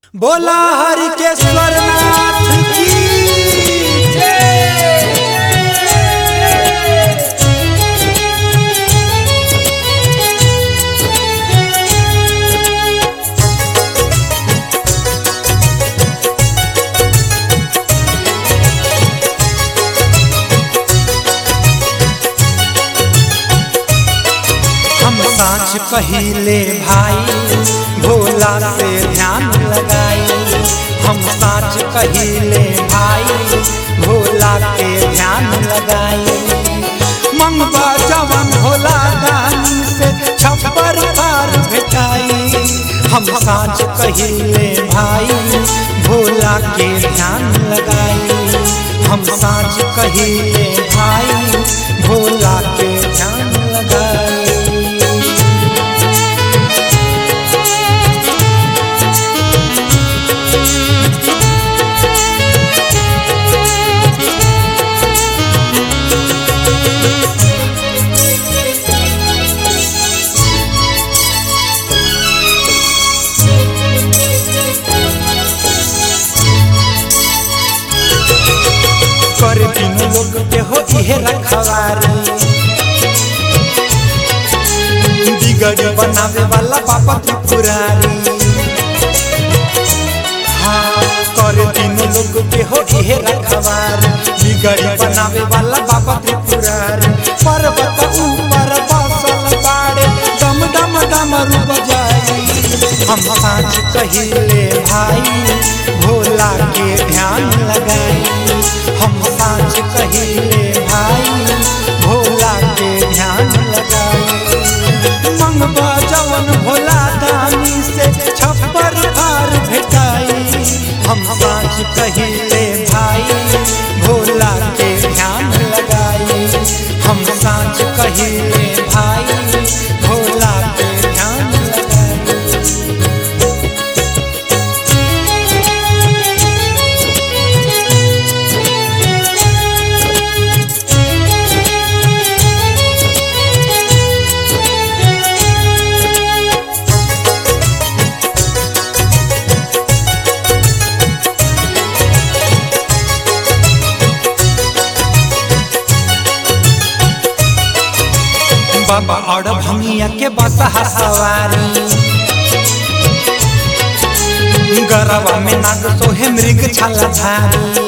बोला हरि के स्वरनाथ की हम साँच कहिले भाई भोला से ध्यान लगाई हम साँच कहिले भाई भोला के ध्यान लगाई मंगवा जवन भोला दानी से छप्पर पार भेटाई हम साँच कहिले भाई भोला के ध्यान लगाई हम साँच कहिले भाई भोला के ध्यान लगाई कर दिन लोग के हो इहे रखवारी बिगड़ी बनावे वाला पापा त्रिपुरारी हाँ कर दिन लोग के हो इहे रखवारी बिगड़ी बनावे वाला बाबा त्रिपुरारी पर्वत ऊपर बसल बाड़े डम डम डमरू बजाई हम साँच कहिले भाई भोला के ध्यान लगाई हम साँच कहिले भाई भोला के ध्यान लगाई मंगवा जवन भोला दानी से छप्पर पार भेटाई हम साँच कहिले भाई भोला के ध्यान लगाई हम साँच कहिले भाई भोला के ध्यान लगाई बाबा और भंगिया के बसहा सवारी गरवा में नाग सोहे मृग छाला धारी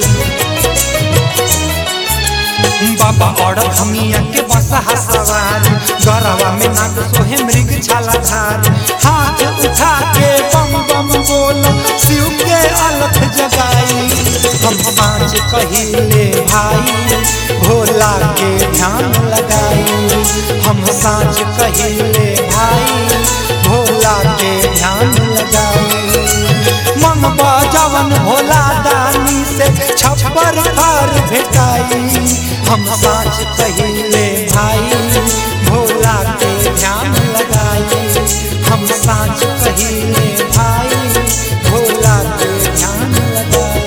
बाबा और भंगिया के बसहा सवारी गरवा में नाग सोहे मृग छाला धारी हाथ उठा के बम बम बोल शिव के अलख जगाई हम पाँच कहिले भाई भोला के ध्यान लगाई हम साँच कहिले भाई भोला के ध्यान लगाई मन बजावन भोला दानी से छप्पर पार भेटाई हम साँच कहिले भाई भोला के ध्यान लगाई हम साँच कहिले भाई भोला के ध्यान लगाई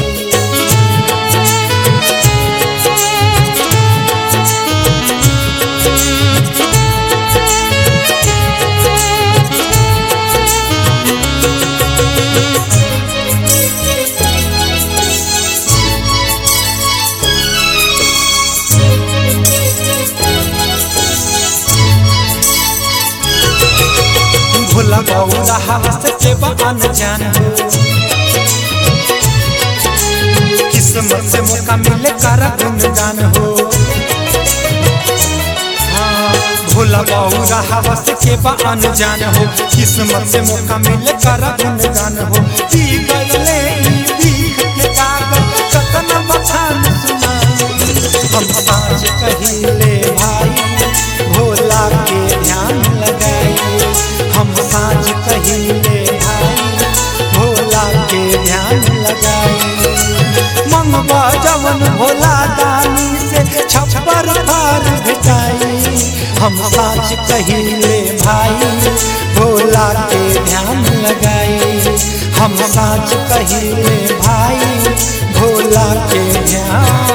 भोला बौला हवस के बन जान हो किस्मत से मौका मिले कर गुनगान हो हाँ, भोला बौला हवस के बन जान हो किस्मत से मौका मिले कर गुनगान हो पी गईले ई भीख के कागज कतन बखान सुनाई हम साँझ कहिले भाई भोला के ध्यान लगाई हम साँझ कहिले भाई भोला के ध्यान लगाई मंगवा जवन भोला दानी से छप्पर पार भेटाई हम साँझ कहिले भाई भोला के ध्यान लगाई हम साँझ कहिले भाई भोला के ध्यान